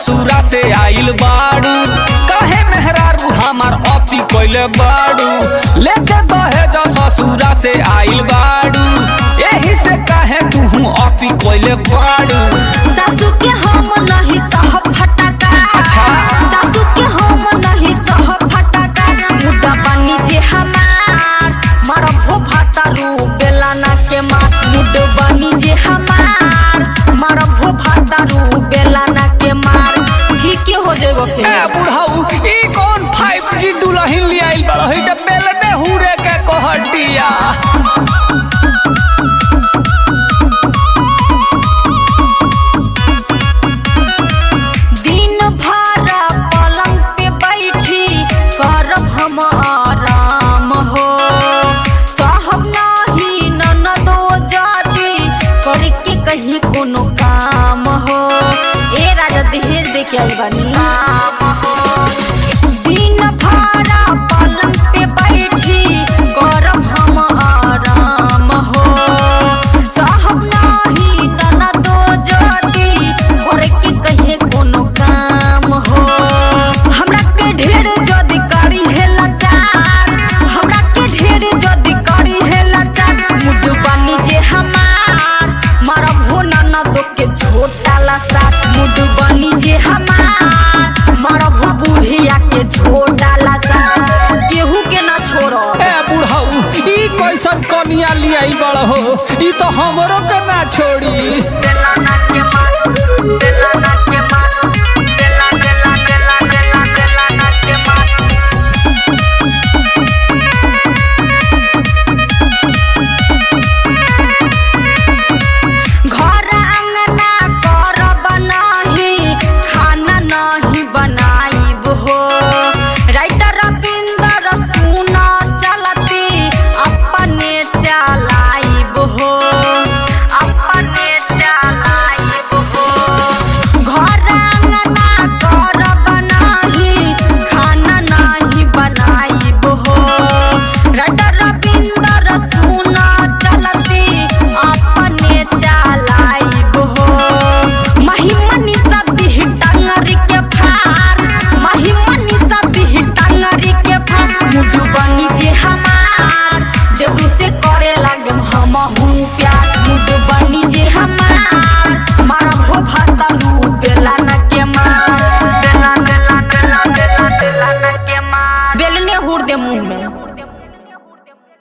ससुरा से आइल बाड़ू काहे मेहरारू हमार अति कइले बाड़ू लेके दहेज ससुरा से आइल बाड़ू एही से काहे तू अति कइले बाड़ू सासू के हम नहीं सह फटका अच्छा। सासू के हम नहीं सह फटका मुद्दा बनी जे हमार मरब हो भातारू बेलाना के मार मुड बनी जे हमार मरब हो भातारू बेलाना के मार ठीक हो जेबो ए फिर बुढ़ाऊ ई कौन 5G दुल्हन ले आइल बड़ा है त बेल में हुरे के कहटिया दिन भर पलंग पे बैठी करब हम आराम हो साहब नाही ननदो जाती करके कहीं कोनो काम हो ए राजा दहेज दे के आई बानी दिन भर पलंग पे बैठी करब हम आराम हो साहब नाही ननदो जाती करके कहीं कोनो काम हो हमरा के ढेर जदी करी है लाचार हमरा के ढेर जदी करी है लाचार मुड बनी जे हमार मरब हो ननदो के छोटा लसा मुड बनी जे हमार मरब हो बुढ़िया के छोटा लसा केहू के ना छोड़ो ए बुढ़ाऊ ई कैसन कनिया ले आइल बड़ा हो ई तो हमरो के ना छोड़ी बेलाना के मार बेलाना के मार बेला बेला बेला बेला बेलाना के मार घर अंगना करब नाही खाना नाही बनाइब हो राइटर रविंदर सुना चलती अपने चलाइब हो अपने चलाइब हो घर अंगना करब नाही खाना नाही बनाइब हो राइटर रविंदर सुना चलती अपने चलाइब हो महिमनी सदी टंगरी के फार महिमनी सदी टंगरी के फार मुडु बनी जे हमार देबू से करे लागम हम हूँ प्यार मुडु बनी जे हमार मारा हो भातारू बेला न के मार बेला बेला बेला बेला बेला न के मार बेलने हुर दे मुंह में